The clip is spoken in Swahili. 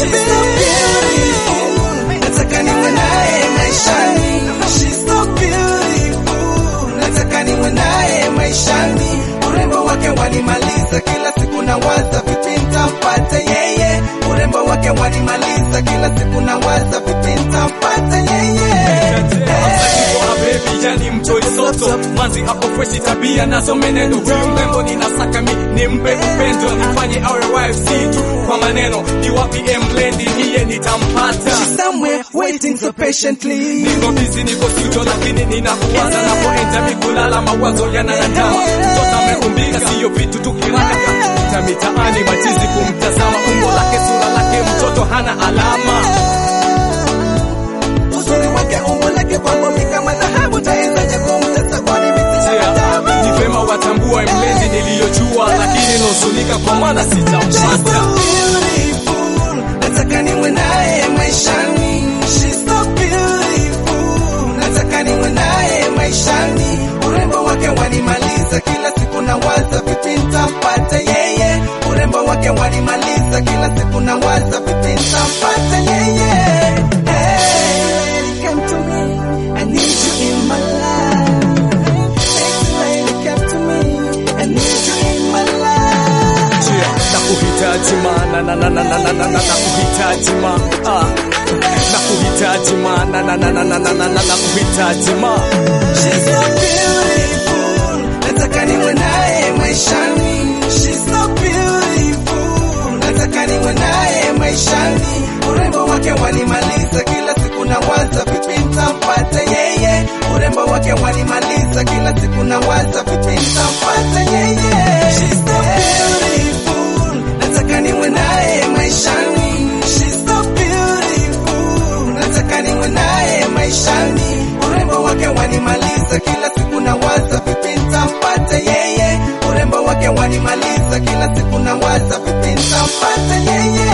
She's so beautiful, nataka niwe naye maishani. She's so beautiful, nataka niwe naye maishani. Urembo wake wanimaliza kila siku nawaza vipi nitampata yeye. Urembo wake wanimaliza kila siku nawaza vipi nitampata yeye. Kwa baby yani mtoi soto manzi hapo freshi tabia nazo menendo huyu mrembo ninasaka mi nimpe upendo nifanye awe wife si tu kwa maneno ni wapi emlendi niye nitampata She's somewhere waiting so patiently. niko busy niko studio lakini ninakuwaza napoenda mikulala mawazo yanayandama mtoto ameumbika siyo vitu tukiraka ta mitaani machizi kumtazama umbo lake sura lake mtoto hana alama Uzuri wake umbo lake kwangu ni kama dhahabu, tawezaje kumtesa kwani mimi sina adabu? ni vema watambua mlendi niliyojua lakini nusunika kwa maana She's so sitampata beautiful, nataka niwe naye maishani. She's so beautiful, nataka niwe naye maishani. Urembo wake wanimaliza kila siku nawaza vipi nitampata yeye. Urembo wake wanimaliza kila siku nawaza vipi nitampata yeye. Hey, come to me, I need you in my life. Sexy lady, come to me, I need you in my life. Yeah, nakuhitaji ma na na na na na na na na nakuhitaji ma ah nakuhitaji ma na na na na na na na na nakuhitaji ma She's so beautiful, nataka niwe naye maishani. She's so beautiful, nataka niwe naye maishani. Urembo wake wanimaliza kila siku nawaza vipi nitampata yeye. Urembo wake wanimaliza kila siku nawaza vipi nitampata yeye. She's so beautiful, nataka niwe naye maishani. She's so beautiful, nataka niwe naye maishani. Urembo wake wanimaliza kila siku nawaza vipi nitampata yeye. Urembo wake wanimaliza kila siku nawaza vipi nitampata yeye.